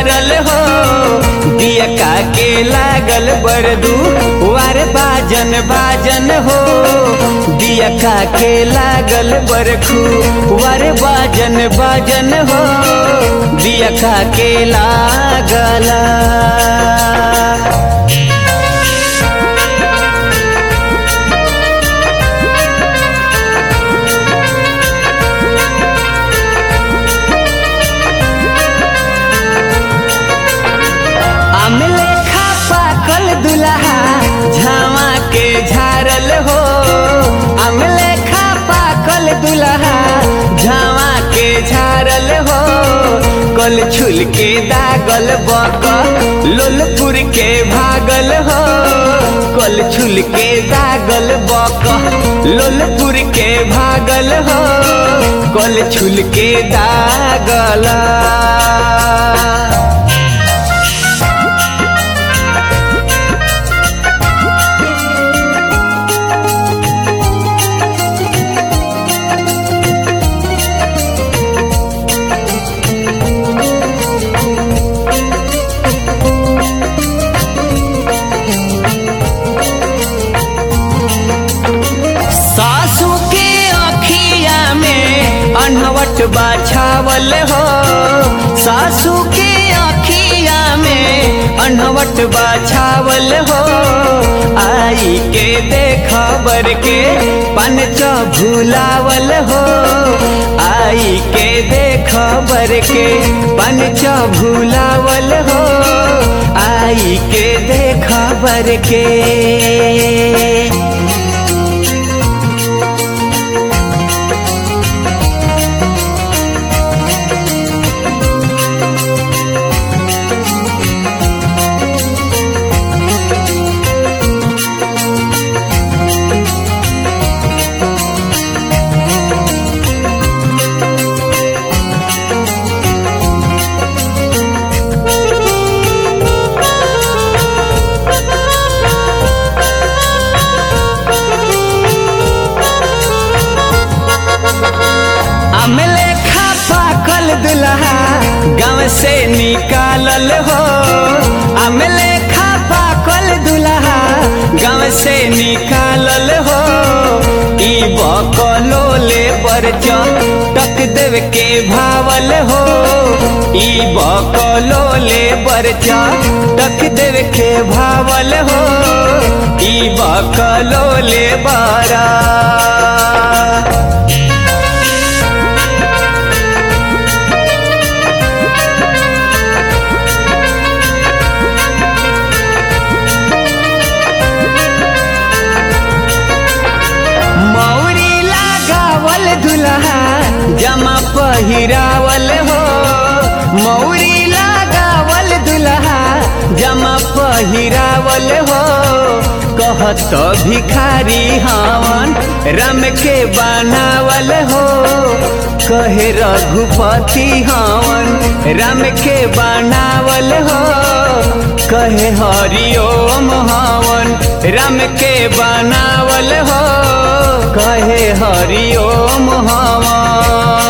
जरल हो दिया का के लागल बरदू वार बाजन बाजन हो दिया का के लागल बरखू वार बाजन बाजन हो दिया का के लागला आमले खा पाकल दुल्हा झावा के झारल हो आमले खा पाकल दुल्हा झावा के झारल हो कल छुल के दागल बक लोलपुर के भागल हो कल छुल के दागल बक लोलपुर के भागल हो कल छुल के दागला सासू के अखिया में अनहवट बाछावल हो सासू के अखिया में अनहवट बाछावल हो आई के देखबर के पंच भूलावल हो आई के देखबर के पंच भूलावल हो आई के देखबर के अमले खा पाकल दुल्हा गाँव से निकालल हो अमले खा पाकल दुल्हा गाँव से निकालल हो ई बकलो ले बरच टक देव के भावल हो ई बकलो ले बरच टक देव के भावल हो ई बकलो ले बारा मौरी लगावल दुल्हा जमा पहिरावल हो मौरी लगावल दुल्हा जमा पहिरावल हो कहत भिखारी हवन रम के बनावल हो कहे रघुपति हवन राम के बनावल हो कहे हरिओम हवन राम के बनावल हो कहे हरिओम हवन